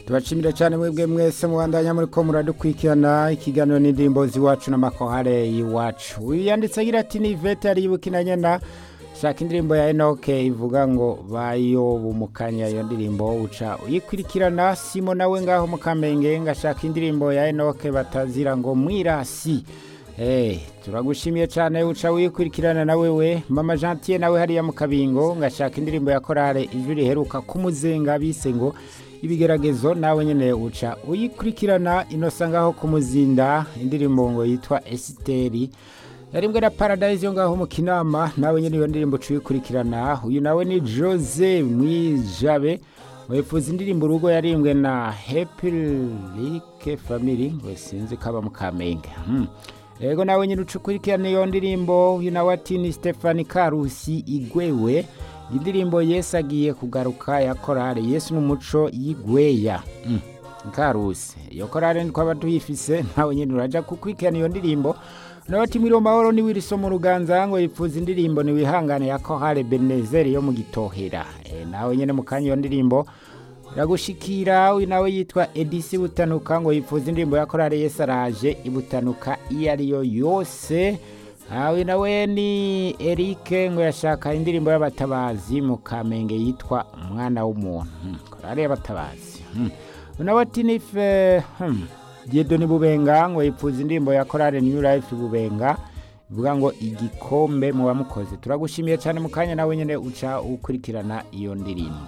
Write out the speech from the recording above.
tubashimira cyane mwebwe mwese mubandanya muri ko muradukurikirana ikiganiro n'indirimbo z'iwacu n'amakohare y'iwacu uyu yanditse agira ati ni ivete yariyibukina nyena shaka indirimbo ya enoke ivuga ngo bayo bumukanya iyo ndirimbo uca uyikurikirana simo nawe ngaho mukamenge ngashaka indirimbo ya enoke batazira ngo mwirasi turagushimiye cyane uca wikurikirana nawe we mama jantiye nawe hariya mu kabingo ngashaka indirimbo ya korale ijwi riheruka kumuzenga bise ngo ibigeragezo nawe nyine uca uyikurikirana inosa ngaho kumuzinda indirimbo ngo yitwa esiteri yaribwe na paradise yo ngaho mu kinama nawe nyine iyo ndirimbo uciyikurikirana uyu nawe ni jose mwijabe wifuza indirimbo urugo yarimbwe na hepirike famiri ngo sinzi ko aba mu kamenge yego nawe nyine ucukurikirana iyo ndirimbo uyu nawe ati ni stefani karusi igwewe indirimbo yesu agiye kugaruka ya korale yesu ni umuco y'igweya karusi iyo korale twaba tuyifise nawe nyine urajya kukurikirana iyo ndirimbo noti muri mahoro ni wiriso mu ruganza ngo yifuza indirimbo niwihangane ya kohare benezeri yo mu gitohera nawe nyine mu kanya iyo ndirimbo iragushikira uyu nawe yitwa edisi butanuka ngo yifuza indirimbo ya korale yesi araje ibutanuka iyo ariyo yose uyu nawe ni erike ngo yashaka indirimbo y'abatabazi mu kamenge yitwa umwana w'umuntu korale y'abatabazi nawe ati nife ni bubenga ngo yipfuza indirimbo ya korale new life bubenga ivuga ngo igikombe mu bamukoze turagushimiye cyane mu kanya nawe nyine uca ukurikirana iyo ndirimbo